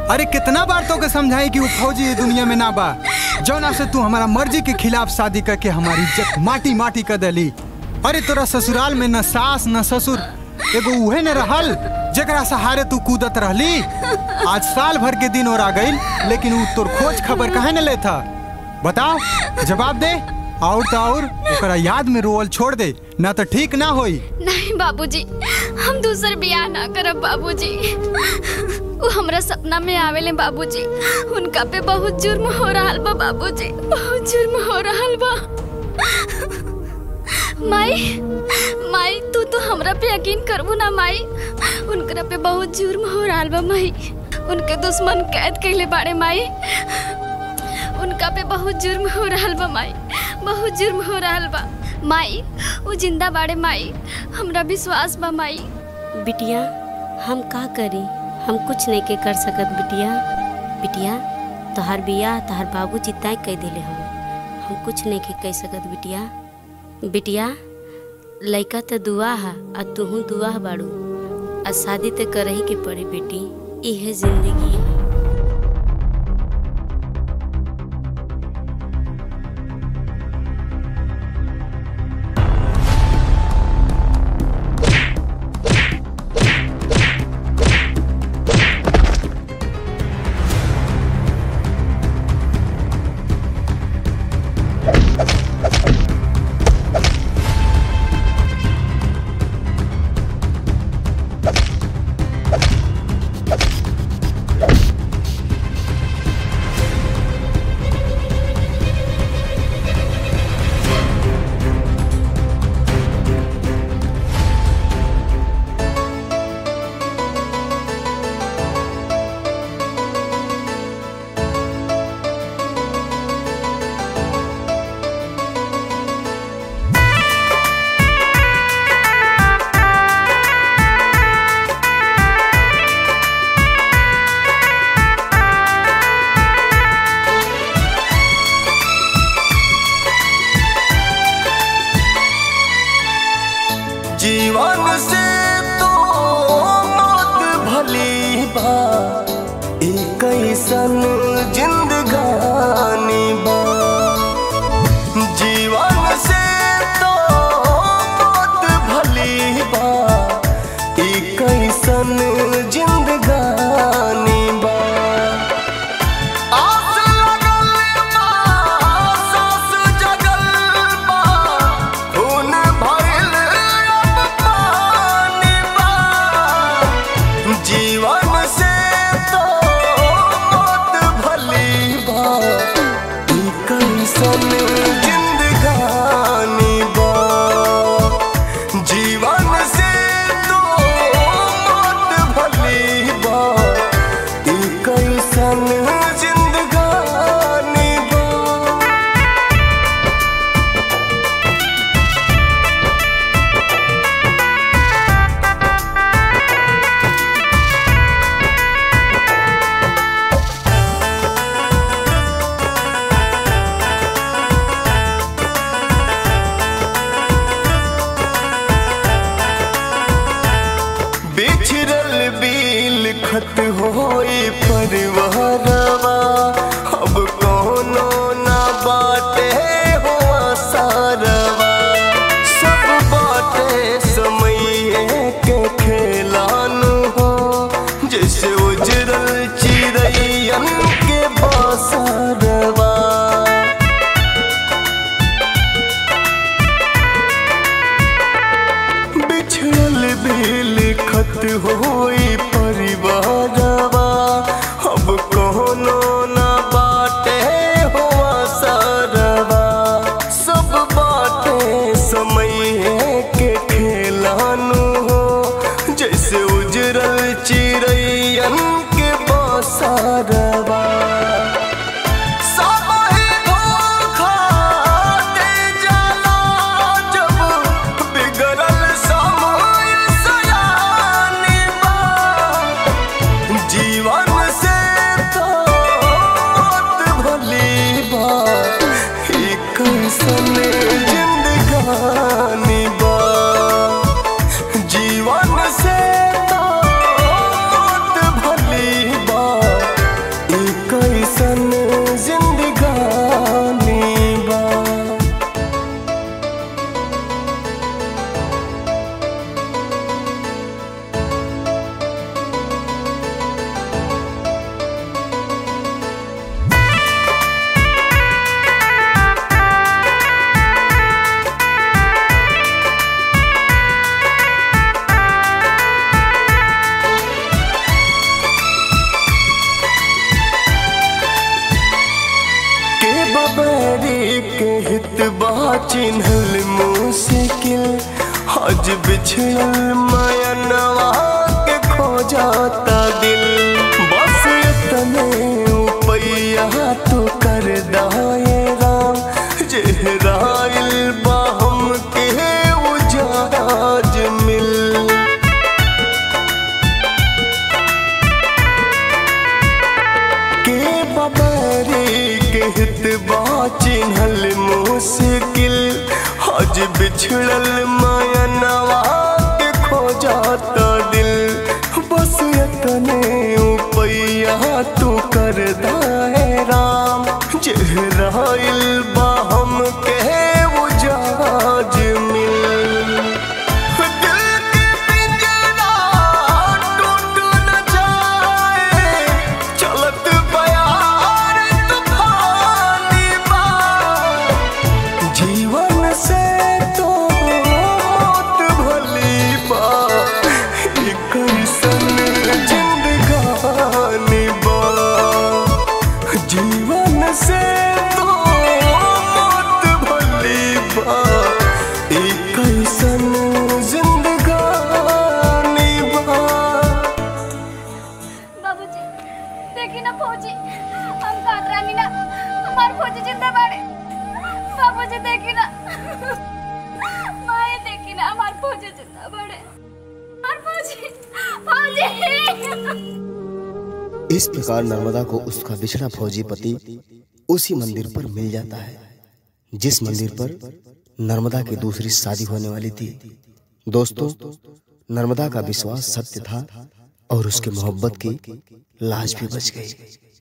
अरे कितना बार तो के समझाई कि वो फौजी ये दुनिया में ना बा जौना से तू हमारा मर्जी के खिलाफ शादी करके हमारी इज्जत माटी माटी कर देली अरे तोरा ससुराल में न सास न ससुर एगो उहे न रहल जेकरा सहारे तू कूदत रहली आज साल भर के दिन और आ गई लेकिन वो तोर खोज खबर काहे न लेता बताओ जवाब दे और तो और ओकरा याद में रोवल छोड़ दे ना तो ठीक ना होई नहीं बाबूजी हम दूसर बियाह ना करब बाबूजी वो हमरा सपना में आवेले बाबूजी उनका पे बहुत जुर्म हो रहा बा बाबूजी बहुत जुर्म हो रहा बा माई माई तू तो हमरा पे यकीन करबू ना माई उनकरा पे बहुत जुर्म हो रहा बा माई उनके दुश्मन कैद कैले बाड़े माई उनका पे बहुत जुर्म हो रहा बा माई बहुत जुर्म हो रहा बा माई वो जिंदा बाड़े माई हमरा विश्वास बा माई बिटिया हम का करी हम कुछ नहीं के कर सकत बिटिया बिटिया तोहार बियाह तोहार बाबूजी तय कह दिले हम हम कुछ नहीं के कह सकत बिटिया बिटिया लइका तो दुआ है आ तुहू दुआ बाड़ू आ शादी तो करही के पड़ी बेटी इहे जिंदगी है जीवन से तो मौत भली बा एक ऐसन जिंदगानी बा जीवन से तो मौत भली बा एक ऐसन जिंदगानी बा आस लगल बा, सांस जगल बा, खून भइल अब पानी बा। जीवन से तो मौत भली बा ई कैसन जिंदगानी बा जीवन से तो मौत भली बा ई कैसन जिंदगानी बा बिछड़ल बिल खत होई परिवारवा अब कोनो ना बाटे हो सारवा सब बाटे समय के खेलानु हो जैसे उजरल चिड़ैयन के बसरवा बिछड़ल बिल खत होई परिवारवा अब कोनो ना बाटे हो सरवा सब बाटे समय के खेलानु हो जैसे उजरल चिड़ैयन के बसरवा सबही धोखा दे जाला जब बिगड़ल समय सयानी बा। जीवन से तो मौत भली बा ई कैसन जिंदगानी बा जीवन से तो मौत भली बा चिन्हल मुश्किल आज बिछड़ल मयनवा के खो जाता दिल बस इतने उपैया तो कर दाए राम जेहराइल बाहम के उजाज मिल के बबरी कहत बा चिन्हल मुश्किल आज बिछड़ल मायनवा के खो जाता दिल बस इतने उपैया तू कर दाए राम चेहराइल बाहम के उजाज मिल दिल के पिंजरा टूट न जाए चलत बयार तूफानी बा जीवन से तो मौत भली बा ई कैसन जिंदगानी बा जीवन से तो मौत भली बा ई कैसन जिंदगानी बा बाबूजी देखी ना फौजी हम काट रानी ना हमार फौजी जिंदा बाड़े बाबूजी देखी ना माए देखी ना हमार फौजी जिंदा बाड़े हमार फौजी फौजी इस प्रकार नर्मदा को उसका बिछड़ा फौजी पति उसी मंदिर पर मिल जाता है जिस मंदिर पर नर्मदा की दूसरी शादी होने वाली थी दोस्तों नर्मदा का विश्वास सत्य था और उसकी मोहब्बत की लाज भी बच गई